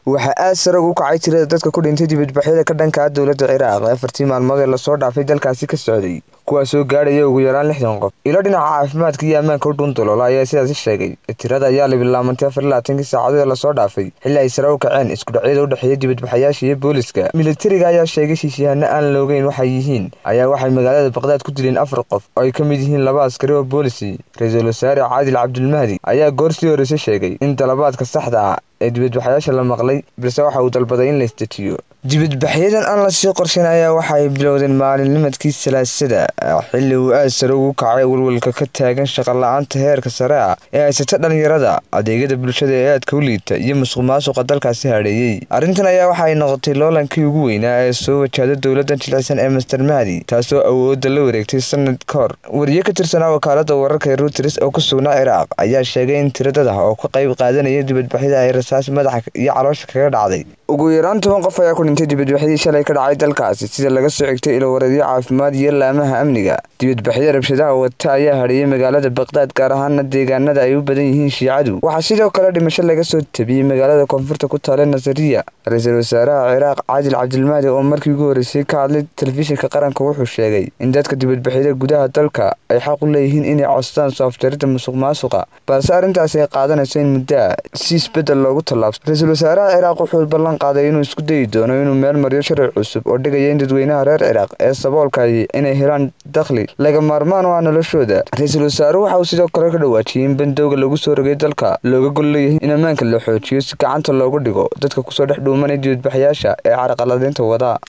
waxaa aad sare ugu kacay tirada dadka ku dhintay dibadbaxyada ka dhanka ah dowladda ciraaq ee afartii maalmood ee lasoo dhaafay dalkaasi ka socday kuwaasoo gaadhaya ugu yaraan lixdan qof ilo dhinaca caafimaadka iyo ammaanka u dhuundaloola ayaa sidaasi sheegay tirada ayaa la bilaamantay afar iyo labaatankii saacadood ee lasoo dhaafay xilli ay sare u kaceen iskudhacyada u dhexeeya dibadbaxayaasha iyo booliska militariga ayaa sheegay shiishyahanno aan loogeyn waxay yihiin ayaa waxay magaalada baqdaad ku dileen afar qof oo ay ka mid yihiin laba askari oo boolisi ra-iisul wasaare caadil cabdulmahdi ayaa goor sii horreysay sheegay in dalabaadka saxda ah ee dibadbaxyaasha la maqlay balse waxa uu dalbaday in la isdejiyo dibadbaxyadan aan lasii qorshayn ayaa waxa ay bilowdeen maalinnimadkii salaasada xilli uu aad sare ugu kacay walwalka ka taagan shaqola-aanta heerka sare ah ee haysata dhalinyarada adeegyada bulshada ee aadka u liita iyo musuq maasuqa dalkaasi hadheeyey arrintan ayaa waxa ay noqotay loolankii ugu weynaa ee soo wajahda dowladdan jilicsan ee master mahdi taasoo awoodda la wareegtay sanad ka hor wariye ka tirsanaa wakaalada wararka ee ruuters oo ku sugnaa ciraaq ayaa sheegay in tiradada oo ka qayb qaadanaya dibadbaxyada ay rasaas madaxa iyo caloosha kaga dhacday ugu yaraan toban qof ayaa ku dhintay dibadbaxyadii shalay ka dhacay dalkaasi sida laga soo xigtay ilowareedyo caafimaad iyo laamaha amniga dibadbaxyada rabshadaha wata ayaa hadheeyay magaalada baqdaad gaar ahaana deegaanada ay u badan yihiin shiicadu waxaa sidoo kale dhimasho laga soo tabiyey magaalada koonfurta ku taale nasariya ra-iisul wasaaraha ciraaq caadil cabdilmahdi oo markii ugu horreysay ka hadlay telefishinka qaranka wuxuu sheegay in dadka dibadbaxyada gudaha dalka ay xaq u leeyihiin inay codsadaan soofjarida musuq maasuqa balse arrintaasi ay qaadanayso in muddo ah si isbeddel loogu tallaabso ra-iisul wasaaraha ciraaq wuxuu ballan qaaday inuu isku dayi doono inuu meel mariyo sharci cusub oo dhigaya in dadweynaha reer ciraaq ee saboolkahi inay helaan dakhli laga maarmaan u ah noloshooda ra-iisul wasaaruhu waxa uu sidoo kale ka dhawaajiyey in bandowga lagu soo rogay dalka looga gol leeyahay in ammaanka la xoojiyo si gacanta loogu dhigo dadka kusoo dhex dhuumanay dibadbaxyaasha ee caraqaladaynta wadaa